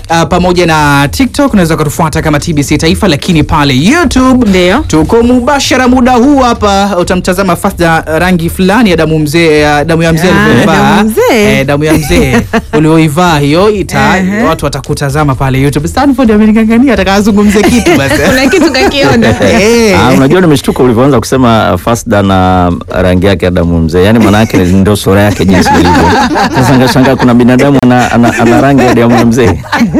uh, pamoja na TikTok unaweza kutufuata kama TBC Taifa, lakini pale YouTube Ndio. tuko mubashara muda huu hapa, utamtazama Fasda rangi fulani ya damu mzee, ya damu ya mzee Ah, alivyoivaa. damu mzee. eh, damu ya mzee ulioivaa hiyo ita Ehe. watu watakutazama pale YouTube. Stanford ameningangania atakazungumze kitu basi. Kuna kitu kakiona. Eh. Ah, unajua nimeshtuka ulivyoanza kusema uh, Fasda na rangi yake ya damu mzee, yaani maana yake ndio sura yake jinsi ilivyo. Sasa ngashangaa kuna binadamu ana, ana, ana rangi ya damu ya mzee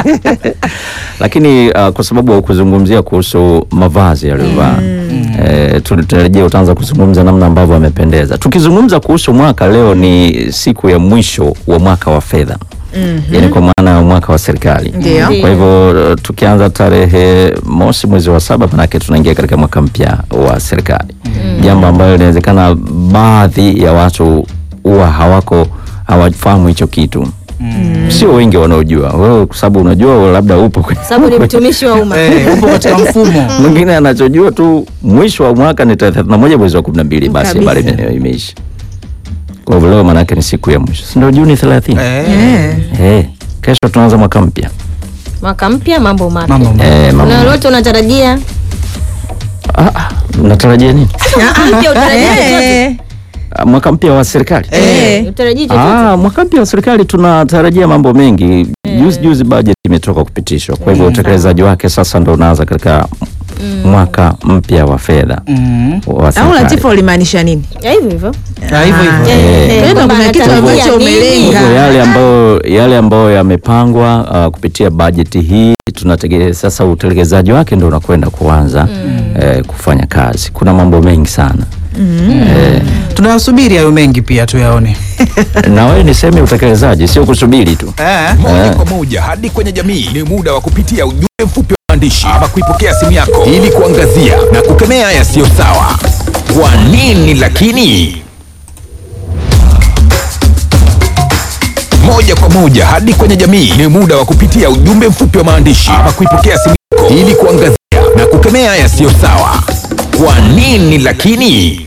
lakini uh, kwa sababu ya kuzungumzia kuhusu mavazi aliyovaa eh, tunatarajia utaanza kuzungumza namna ambavyo amependeza. Tukizungumza kuhusu mwaka, leo ni siku ya mwisho wa mwaka wa fedha yaani kwa maana ya mwaka wa serikali. Ndio. Kwa hivyo uh, tukianza tarehe mosi mwezi wa saba, manake tunaingia katika mwaka mpya wa serikali, jambo ambalo linawezekana baadhi ya watu huwa hawako hawafahamu hicho kitu. Sio wengi wanaojua wewe, kwa sababu unajua labda upo kwenye sababu ni mtumishi wa umma Eh, upo katika mfumo. mwingine anachojua tu mwisho wa mwaka ni tarehe 31 mwezi wa 12 basi Kabisa. habari ime- imeisha. Kwa hivyo leo maanake ni siku ya mwisho, si ndio? Juni 30. Eh, Eh. Eh, kesho tunaanza mwaka mpya. mwaka mpya mambo mapya mambo ma- Eh, mambo- kuna lolote unatarajia Ah, ah, mnatarajia nini? mpya utarajia chochote Eh. Ah, mwaka mpya wa serikali Eh. utarajia chochote Ah, mwaka mpya wa serikali tunatarajia mambo mengi. Juzi juzi bajeti imetoka kupitishwa, kwa hivyo utekelezaji wake sasa ndo unaanza katika mwaka mpya wa fedha Mm. wa Au serikali. Latifa ulimaanisha nini? ya hivyo hivyo Ah, hivyo hivyo. Eh, eh, Tena kwamba kuna kitu anatarajia ambacho nini? umelenga. Hivyo yale ambayo yale ambayo yamepangwa uh, kupitia bajeti hii tunategemea sasa utekelezaji wake ndio unakwenda kuanza eh, kufanya kazi. Kuna mambo mengi sana eh, Tunayasubiri hayo mengi pia tuyaone. na wewe niseme utekelezaji, sio kusubiri tu. Eh. moja kwa moja hadi kwenye jamii. Ni muda wa kupitia ujumbe mfupi wa maandishi ama kuipokea simu yako ili kuangazia na kukemea yasiyo sawa. Kwa nini lakini? Moja kwa moja hadi kwenye jamii. Ni muda wa kupitia ujumbe mfupi wa maandishi ama kuipokea simu yako ili kuangazia na kukemea yasiyo sawa. Kwa nini lakini?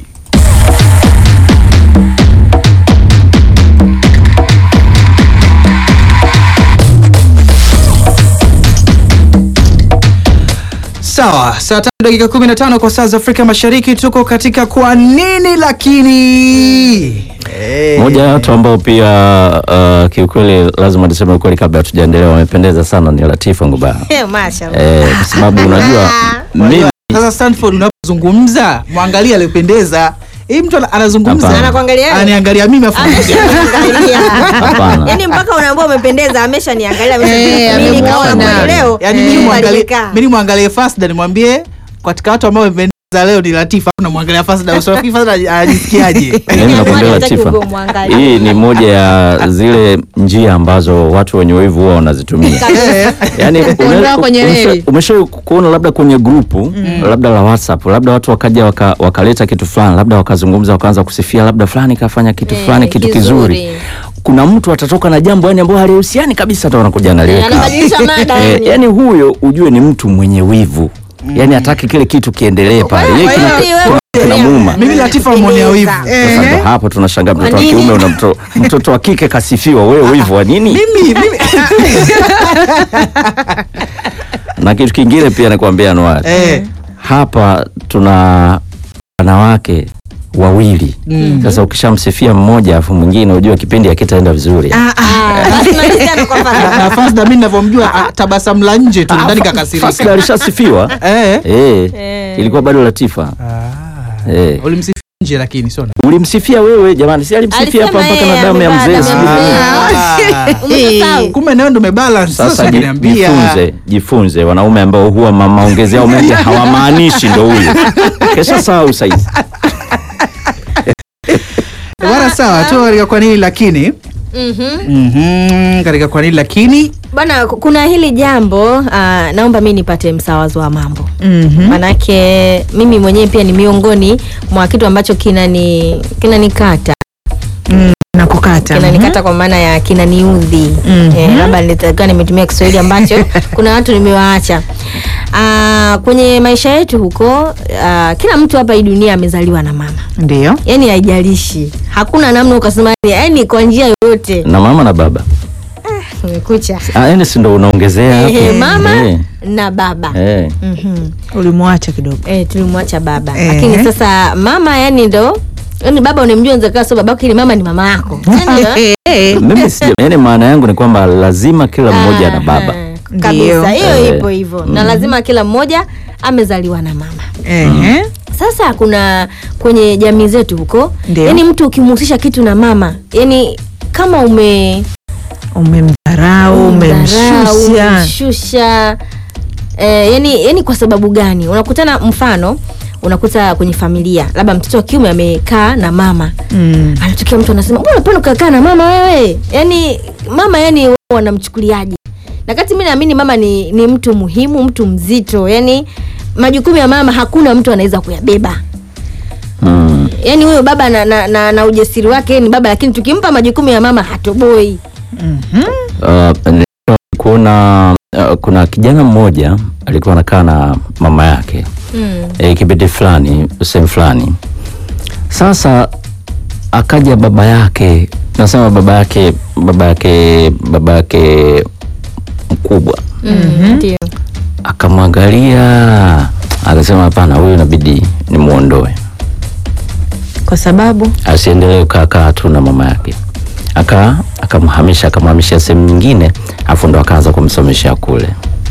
Sawa, saa tatu dakika 15 kwa saa za Afrika Mashariki, tuko katika kwa nini lakini. Eh. Moja ya watu ambao pia uh, kiukweli lazima niseme ukweli kabla hatujaendelea, wamependeza sana ni Latifa Ngubaa Eh, mashallah. eh, kwa sababu unajua mimi Sasa Stanford unapozungumza mwangalia aliyopendeza. Hii mtu ana- anazungumza Hapana. Anakuangalia wewe? Ananiangalia mimi afu Ameshaniangalia. Hapana. Yaani mpaka unaambia umependeza ameshaniangalia Eh, amesha- mimi nikaona amemuona. kweli leo Yaani mimi jua nimwangalie limekaa. mimi nimwangalie Fasda nimwambie katika watu ambao wamependeza leo ni Latifa. Namwangalia Fasda usafi Fasda anajisikiaje? mimi nakwambia Hataki Latifa, kumwangalia. hii ni moja ya zile njia ambazo watu wenye wivu huwa wanazitumia. Yani Kuondoa kwenye reli. umesha kuona labda kwenye grupu labda la WhatsApp, labda watu wakaja waka, wakaleta kitu fulani, labda wakazungumza wakaanza kusifia, labda fulani kafanya kitu Eh, fulani, kitu kizuri. kizuri. Kuna mtu atatoka na jambo yani ambao halihusiani kabisa, hata wanakuja naliweka hapo. anabadilisha mada Eh, yani. yani huyo ujue ni mtu mwenye wivu yani hataki kile kitu kiendelee pale, yeye Kwa kina- hiyo wewe kina- kinamuuma. Mimi Latifa mmonia wivu. Sasa ndo hapo tunashangaa mtoto wa nini? kiume una mtoto, mtoto wa kike kasifiwa, wewe wivu wa nini? Mimi mimi Na kitu kingine pia nakwambia Anwar, eh hapa tuna wanawake wawili sasa ukishamsifia mmoja afu mwingine ujue kipindi akitaenda vizuri Ah, ah. Ah, basi malizia kwa fadhili. na Fasda mimi ninavyomjua ah, tabasamu la nje tu ndani kakasirika. Fasda alishasifiwa Eh. eh, ilikuwa bado Latifa eh. Ulimsifia nje lakini sio na. Ulimsifia wewe jamani, si alimsifia hapa Alisema mpaka na yeye damu ya amevaa mzee damu ya sijui mzee. nini. Umesahau. Kumbe nayo ndo umebalance. Sasa Sasa ji- ukiniambia jifunze, jifunze wanaume ambao huwa ma- maongezi yao mengi hawamaanishi ndo huyo. Kesha sahau saizi. bwana, sawa tu katika kwa nini lakini Mhm. Mhm, katika kwa nini lakini Bwana, ku- kuna hili jambo uh, naomba mi nipate msawazo wa mambo Mhm. manake mimi mwenyewe pia ni miongoni mwa kitu ambacho kinani kinanikata na kukata kinanikata kwa maana ya kinaniudhi Mhm. eh, labda nitakuwa nimetumia Kiswahili ambacho kuna watu nimewaacha. Ah, kwenye maisha yetu huko ah, kila mtu hapa hii dunia amezaliwa na mama, ndio yaani haijalishi, hakuna namna ukasema yani kwa njia yoyote Na mama na baba. umekucha Ah, yani si ndo unaongezea hapo. Eh, mama Eh, na baba eh. Mhm. ulimwacha kidogo Eh, tulimwacha baba Eh. lakini sasa mama yani ndo yani baba unamjua nzakaa sio babako ili mama ni mama yako Yani, eh, Eh, Mimi sija, yani maana yangu ni kwamba lazima kila mmoja ana baba. ah, Ndio. kabisa hiyo Eh. ipo hivyo na lazima kila mmoja amezaliwa na mama eh, sasa kuna kwenye jamii zetu huko Ndio. yani mtu ukimhusisha kitu na mama yani kama ume umemdharau umemdharau, umemshusha umemshusha eh, yani, yani kwa sababu gani unakutana mfano unakuta kwenye familia labda mtoto wa kiume amekaa na mama Mm. anatokea mtu anasema mbona pano kakaa na mama wewe yani mama yani wao wanamchukuliaje na kati mi naamini mama ni, ni mtu muhimu mtu mzito yani majukumu ya mama hakuna mtu anaweza kuyabeba Mm. yani huyo baba na, na, na, na ujasiri wake ni baba lakini tukimpa majukumu ya mama hatoboi Uh, nilikuwa kuona uh, kuna kijana mmoja alikuwa anakaa na mama yake mm. e, kipindi fulani sehemu fulani sasa akaja baba yake nasema baba yake baba yake baba yake mkubwa mm. ndio akamwangalia akasema hapana huyu inabidi nimwondoe kwa sababu asiendelee kukaakaa tu na mama yake aka akamhamisha akamhamisha sehemu nyingine afu ndo akaanza kumsomesha kule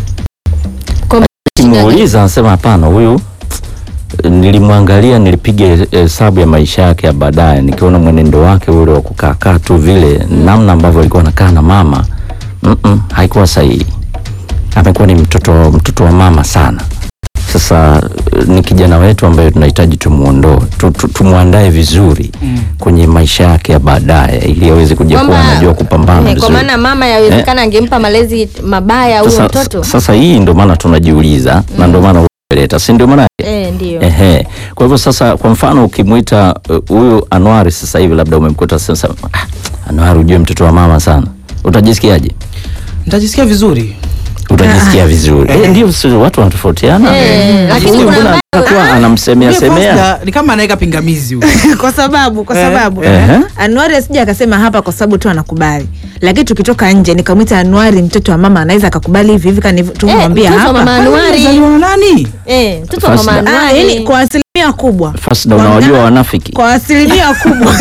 Kwa- muuliza anasema hapana huyu nilimwangalia nilipiga hesabu ya maisha yake ya baadaye nikiona mwenendo wake ule wa kukaakaa tu vile namna ambavyo alikuwa anakaa na mama mm haikuwa sahihi amekuwa ni mtoto mtoto wa mama sana sasa eh, ni kijana wetu ambaye tunahitaji tumuondoe tu, tu, tumwandae vizuri kwenye maisha yake ya baadaye ili aweze kuja kuwa Kwamba- anajua kupambana eh, kwa vizuri maana mama yawezekana angempa malezi mabaya huyo sasa, mtoto sasa hii ndio maana tunajiuliza na ndio maana uleta si ndio maana yake? eh, ndio Ehe. Kwa hivyo sasa, kwa mfano ukimwita uh, huyu Anwari sasa hivi labda umemkuta sasa, ah, Anwari ujue mtoto wa mama sana, utajisikiaje? nitajisikia vizuri Utajisikia vizuri. Eh, ndio sio watu wanatofautiana. Eh, lakini Huyu kuna mbona ambayo- atakuwa anamsemea Yule semea? Foster ni kama anaweka pingamizi huyu. kwa sababu kwa Eh, sababu eh. Anuari asija akasema hapa kwa sababu tu anakubali, lakini tukitoka nje nikamwita Anuari mtoto wa mama anaweza akakubali hivi hivi kani tumwambia mtoto wa mama hapa Anuari. Alizaliwa na nani eh, mtoto wa mama Fasda. Ah, Anuari. yani kwa asilimia kubwa Fasda, unawajua wanafiki? kwa asilimia kubwa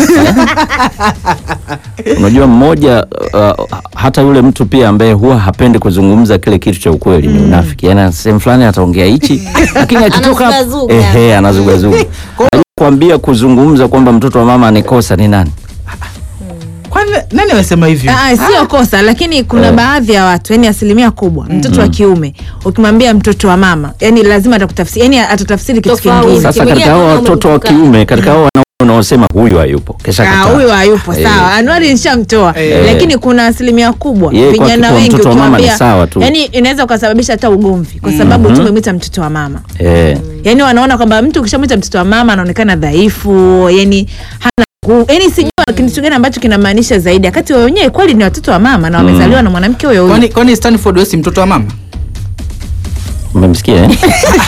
Unajua mmoja uh, hata yule mtu pia ambaye huwa hapendi kuzungumza kile kitu cha ukweli ni unafiki. Yaani sehemu fulani ataongea hichi lakini akitoka Anazugazuga. ehe anazugazuga. Kuambia kuzungumza kwamba mtoto wa mama ni kosa ni nani? kwani nani amesema hivyo Ah, sio kosa lakini kuna Eh. baadhi ya watu yani asilimia kubwa mtoto wa kiume ukimwambia mtoto wa mama yani lazima atakutafsiri yani atatafsiri kitu Tofauti. kingine Sasa Ukimwingia katika hao kama watoto wa umemtukana. kiume, katika hao wanaume unaosema huyu hayupo, kesha Ah, kataa. huyu hayupo Eh. sawa anuari nishamtoa Eh. lakini kuna asilimia kubwa Yeye kwa vijana kuwa wengi mtoto wa mama ni ukimwambia sawa tu. yani inaweza ukasababisha hata ugomvi kwa sababu Mhm. tumemwita mtoto wa mama Eh, yani wanaona kwamba mtu ukishamwita mtoto wa mama anaonekana dhaifu yani hana nguvu yani sijua kitu gani ambacho kinamaanisha zaidi wakati wao wenyewe kweli ni watoto wa mama na wamezaliwa na mwanamke huyo huyo kwani kwani Stanford wewe si mtoto wa mama umemsikia eh?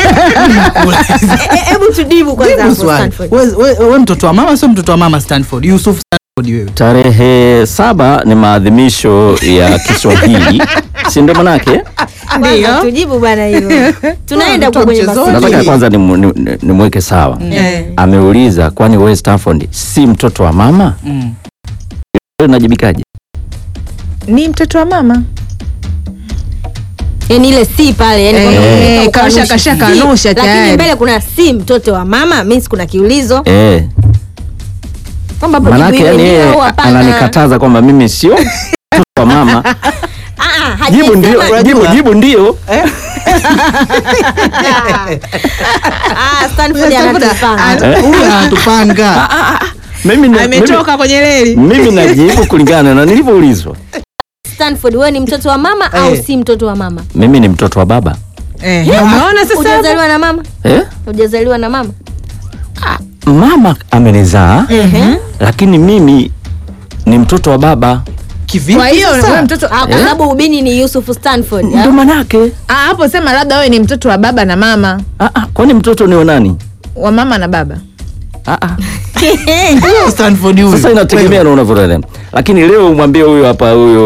hebu tudibu kwanza Jibu hapo swali. Stanford. Wewe- wewe wewe mtoto wa mama sio mtoto wa mama Stanford Yusuf Stanford wewe Tarehe saba ni maadhimisho ya Kiswahili, si ndio manake? Kwanza tujibu bwana hilo tunaenda Mtoto huko kwenye mchezoni. basi Nataka kwanza nimweke ni, ni nimweke sawa. Eh. Ameuliza, kwani wewe Stanford si mtoto wa mama? Mm. Wewe unajibikaje? ni mtoto wa mama yani ile si pale yani kwamba Eh, unataka kasha- kukanusha. kasha Si, kanusha lakini tayari. mbele kuna si mtoto wa mama means kuna kiulizo Eh, kwamba hapo jibu manake hili yani ndio yeye au hapana. ananikataza kwamba mimi sio mtoto wa mama. Ah, ah, Jibu hajasema- ndio, jibu, jibu ndio. Ah, Stanford Stanford anatupanga. Eh? huyu anatupanga Mimi na- ametoka kwenye reli mimi, mimi najibu kulingana na nilivyoulizwa. Stanford wewe ni mtoto wa mama au Eh. si mtoto wa mama Mimi ni mtoto wa baba. Eh, umeona sasa hapo? hujazaliwa na mama Eh? hujazaliwa na mama Mama amenizaa lakini mimi ni mtoto wa baba. kivipi kwa hiyo sasa? wewe mtoto Ah, kwa sababu ubini ni Yusuf Stanford Ndio manake. Ah, hapo sema labda wewe ni mtoto wa baba na mama Ah, ah, kwani mtoto ni wa nani? wa mama na baba Ah, ah. Huyo Stanford huyu Sasa inategemea na unavyoelewa. Lakini leo umwambie huyo hapa huyo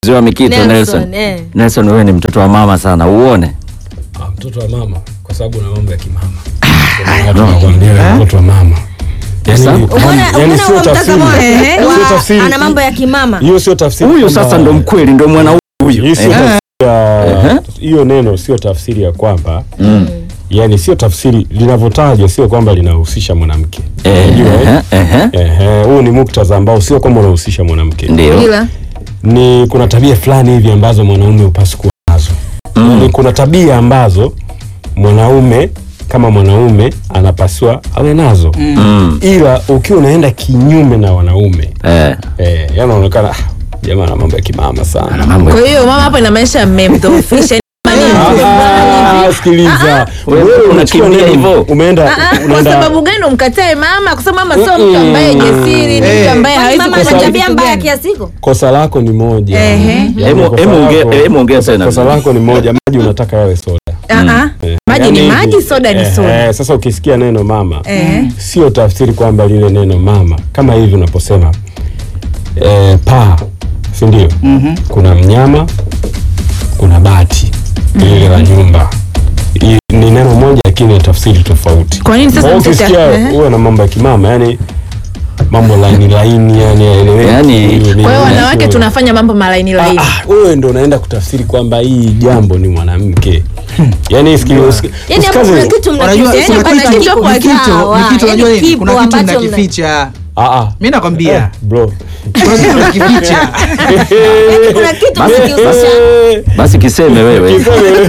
mzee wa Mikito Nelson, Nelson. eh. Nelson, wewe ni mtoto wa mama sana, uone Ah, mtoto wa mama kwa sababu una mambo ya kimama Watu wanakuambia wewe mtoto wa mama Yaani- Sasa- Umeona yaani umeona sio huo mtazamo tafsiri. wake? Ehe. Wa- Sio tafsiri. ana mambo ya kimama hiyo sio tafsiri huyu kwamba- sasa ndo mkweli, ndo mwanaume huyu. hiyo sio Eh. tafsiri ya Ehe. hiyo neno sio tafsiri ya kwamba Mm. yani sio tafsiri linavyotajwa sio kwamba linahusisha mwanamke Eh, Unajua, eh? eh, eh. Ehe, huu ni muktadha ambao sio kwamba unahusisha mwanamke Ndio. ila ni kuna tabia fulani hivi ambazo mwanaume hupaswi kuwa nazo Mm. Yaani kuna tabia ambazo mwanaume kama mwanaume anapaswa awe nazo Mm. ila ukiwa unaenda kinyume na wanaume Eh. eh, yani unaonekana "Ah, jamaa ana mambo ya kimama sana Mambo kwa hiyo mama hapo inamaanisha mmemdhoofisha Ah, sikiliza Wewe wewe unachukua unakimbia neno hivyo. umeenda kwa unaenda sababu gani umkatae mama kwa sababu mama sio mtu ambaye jasiri ni mtu ambaye Kwani hawezi mama ana kufanya tabia vitu mbaya gani. kiasi hiko kosa lako ni moja Ehe. Yaani Hemu- kosa hemu ongea- lako- hemu ongea tena. kosa lako ni moja maji unataka yawe soda Ah, ah. Eh, maji ni yaani maji hivi. soda ni Eh, soda eh, sasa ukisikia neno mama Eh. sio tafsiri kwamba lile neno mama kama hivi unaposema eh, paa si ndio kuna mnyama kuna bati lile la nyumba Hii ni neno moja lakini na tafsiri tofauti Kwa nini sasa Kwa hiyo mtoto- ukisikia eh. uwe na mambo ya kimama yani mambo laini laini yani yaeleweki. Yani- Ni- kwa hiyo ni- wanawake ni- tunafanya mambo malaini Ah, laini ah, wewe ndo unaenda kutafsiri kwamba hii jambo ni mwanamke yani sikili usiki- yani hapo usikaze- kuna kitu Unajua mnakificha kuna kuna kitu- kitu kuna kwa kitu- sawa. ni kitu Yani unajua nini? kipo Kuna kitu ambacho mna- mnakificha. Ah, ah. Mimi nakwambia Eh, bro kuna kitu mnakificha. yani kuna kitu mnakihusisha basi kiseme wewe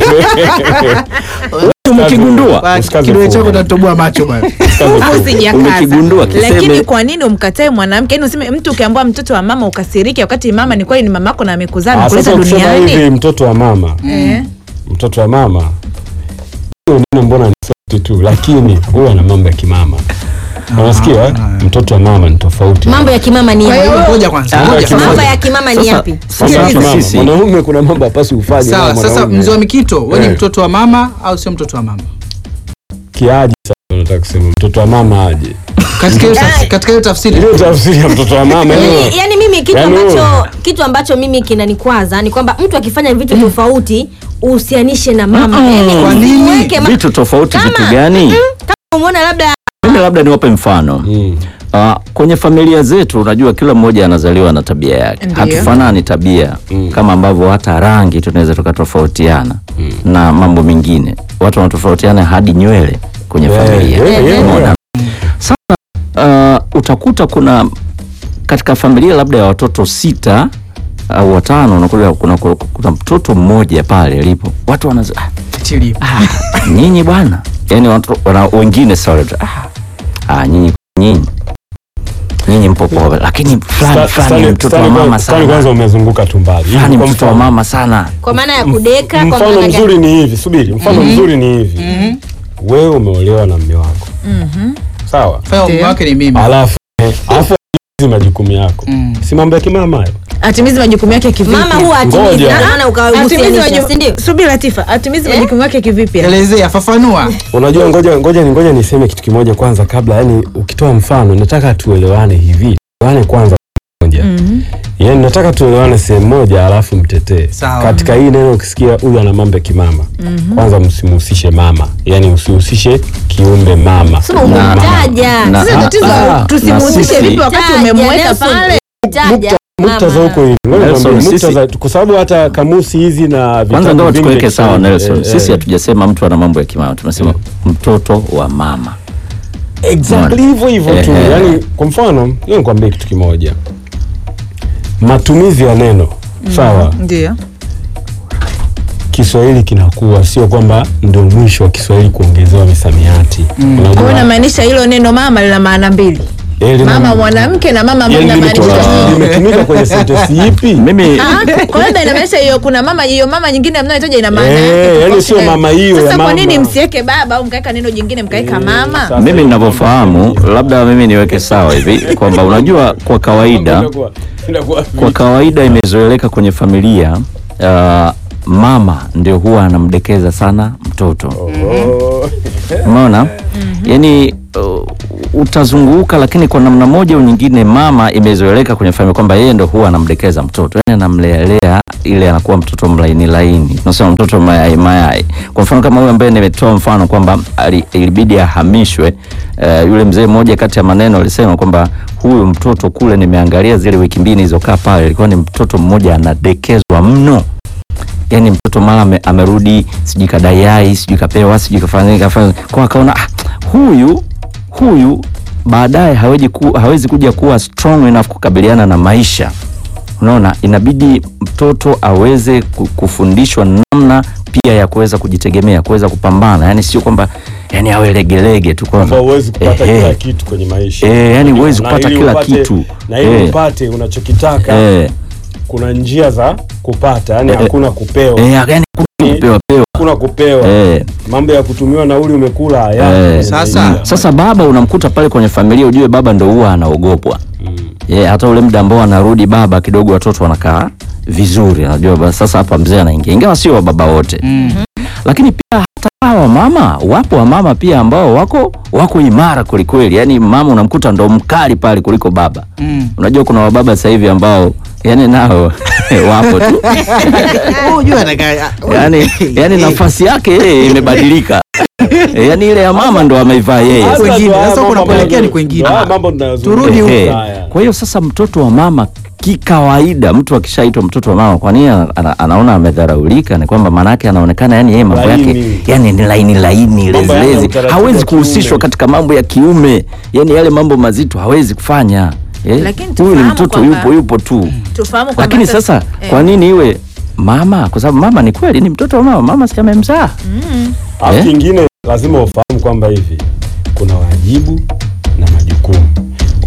umekigundua Ba- Usikaze Kidole fuvu. chako utatoboa macho bwana. Usijakaza. Umekigundua, kiseme. lakini kwa nini umkatae mwanamke yani useme mtu ukiambua mtoto wa mama ukasirike wakati mama ni kweli ni mamako na amekuzaa Ah, amekuleta sasa ukisema hivi duniani mtoto wa mama Eh. mtoto wa mama hiyo neno mbona ni sauti tu lakini huwa na mambo ya kimama unasikia eh? mtoto wa mama ni tofauti mambo ya kimama ni yapi? Ngoja kwanza. Ah, ngoja. kimoja. mambo ya kimama ni Sasa- yapi sasa Mambo ya hapa kimama. sisi mwanaume kuna mambo hapasi ufanye Sawa, kama sasa mwanaume. mzee wa Mikito, wewe ni Eh. mtoto wa mama au sio mtoto wa mama? kiaji sasa unataka kusema mtoto wa mama aje Katika hiyo tafsiri- katika hiyo tafsiri. ile tafsiri ya mtoto wa mama yani, hiyo. yani mimi kitu Yaani ambacho wewe- kitu ambacho mimi kinanikwaza ni kwamba mtu akifanya vitu tofauti uhusianishe na mama yani, Kwa nini? usiweke ma- vitu tofauti Kama- vitu gani umeona labda mimi labda niwape mfano Mm. Uh, kwenye familia zetu unajua kila mmoja anazaliwa na tabia yake Ndiyo. hatufanani tabia Mm. kama ambavyo hata rangi tunaweza tukatofautiana na mambo mengine watu wanatofautiana hadi nywele kwenye Yeah, familia yeah, yeah, Umeona? yeah. Sasa uh, utakuta kuna katika familia labda ya watoto sita au watano unakuta kuna, kuna, kuna mtoto mmoja pale alipo watu wanaza ah, Chili. ah, nyinyi bwana yani watu wana, wengine sawa ah, ah, nyinyi nyinyi nyinyi mpo poa lakini fulani Sta- fulani Stanley- mtoto wa Stanley mama kwanza- Stanley kwanza sana umezunguka tu mbali Hivi fulani kwa mtoto wa mfano- mama sana kwa maana ya kudeka kwa mfano maana mzuri gani? ni hivi subiri mfano mzuri ni hivi wewe umeolewa na mme wako sawa Fanya mume wake ni mimi. alafu eh, alafu hizi majukumu yako Mm. si mambo ya kimama hayo atimizi majukumu yake kivipi mama huwa atimizi Ngoja. ndio maana Atimizi ukahusianisha maju- si ndio subiri Latifa atimizi Eh? majukumu yake kivipi Elezea, fafanua. unajua ngoja ngoja ni ngoja niseme kitu kimoja kwanza kabla yani ukitoa mfano nataka tuelewane hivi tuelewane kwanza moja Mhm. yani nataka tuelewane sehemu moja alafu mtetee Sawa. katika hii neno ukisikia huyu ana mambo ya kimama kwanza msimhusishe mama yani usihusishe kiumbe mama sema Na- umemtaja na- sasa tatizo Ah, tusimuhusishe na sisi- vipi wakati Taja, umemweka Nelson. pale taja muktadha huko hivi Ngoja Nelson, nikwambie, sisi- muktadha kwa sababu hata kamusi hizi na kwanza vitabu ndio vingi tukuweke vya sawa Kiswahili, Nelson eh, sisi eh, hatujasema mtu ana mambo ya kimama tumesema mtoto wa mama exactly hivyo hivyo tu Ehe. yani kwa mfano hiyo nikwambie kitu kimoja matumizi ya neno sawa ndio Kiswahili kinakuwa sio kwamba ndio mwisho wa Kiswahili kuongezewa misamiati Unajua, kwa hiyo inamaanisha hilo neno mama lina maana mbili eh, lina- mama mwanamke na mama ambaye yani inamaanisha limetumika- nini? limetumika kwenye sentensi ipi mimi Ah, kwa hiyo inamaanisha hiyo kuna mama hiyo mama nyingine mnayotaja ina maana Eh, yake yani tofauti sio na- mama hiyo ya sasa kwa nini mama. msiweke baba au mkaweka neno jingine mkaweka mama Sasa mimi hiyo ninavyofahamu labda mimi niweke sawa hivi kwamba unajua kwa kawaida inakuwa- inakuwa kwa kawaida imezoeleka kwenye familia uh, mama ndio huwa anamdekeza sana mtoto Oh. umeona yani uh, utazunguka lakini kwa namna moja au nyingine mama imezoeleka kwenye familia kwamba yeye ndo huwa anamdekeza mtoto yani anamlealea ile anakuwa mtoto mlaini laini, tunasema mtoto mayai mayai. Kwa mfano kama huyu ambaye nimetoa mfano kwamba ali- ilibidi ahamishwe, eh, yule mzee mmoja kati ya maneno alisema kwamba huyu mtoto kule, nimeangalia zile wiki mbili nilizokaa pale, ilikuwa ni mtoto mmoja anadekezwa mno yani mtoto mara ame, amerudi sijui kadayai sijui kapewa sijui kafanya nini, kafanya kwa akaona ah, huyu huyu baadaye hawezi, ku, hawezi kuja kuwa strong enough kukabiliana na maisha unaona inabidi mtoto aweze ku- kufundishwa namna pia ya kuweza kujitegemea kuweza kupambana yani sio kwamba yani awe legelege tu kwamba kwamba huwezi kupata ehe, kila kitu kwenye maisha Eh, yani huwezi Na kupata ili kila upate- kitu. na ili Eh. upate unachokitaka eh, kuna njia za kupata yani Eh, hakuna kupewa eh, yani kupewa pewa hakuna kupewa eh. mambo ya kutumiwa nauli umekula haya Eh, Sasa- Sasa baba unamkuta pale kwenye familia, ujue baba ndo huwa anaogopwa yeah, hata ule muda ambao anarudi baba kidogo, watoto wanakaa vizuri, anajua ba- sasa hapa mzee anaingia, ingawa sio wa baba wote lakini pia hata hawa mama wapo wa mama pia ambao wako wako imara kwelikweli, yani mama unamkuta ndo mkali pale kuliko baba. Mm. Unajua kuna wababa sasa hivi ambao yani nao wapo tu Unajua ataka- yani, yani nafasi yake yeye imebadilika yani ile ya mama ndo ameivaa yeye Hasa kwengine, ndo haya sasa mambo unapoelekea ambayo- ni kwengine. ndo haya mambo tunayozungumza. Turudi huko. Ehe. Haya. Kwa hiyo sasa mtoto wa mama kikawaida, mtu akishaitwa mtoto wa mama, kwa nini ana, ana, anaona amedharaulika? Ni kwamba maanake anaonekana yani yeye mambo yake Laini. yani ni laini laini, Mambo yana lezilezi, utaratibu hawezi wa kiume. kuhusishwa katika mambo ya kiume, yani yale mambo mazito hawezi kufanya. Eh, Lakini huyu ni tufahamu mtoto kwamba- yupo yupo tu, tufahamu kwamba lakini sasa eh, kwa nini iwe mama? Kwa sababu mama ni kweli ni mtoto wa mama, mama si amemzaa Alafu Eh? kingine lazima ufahamu kwamba hivi kuna wajibu na majukumu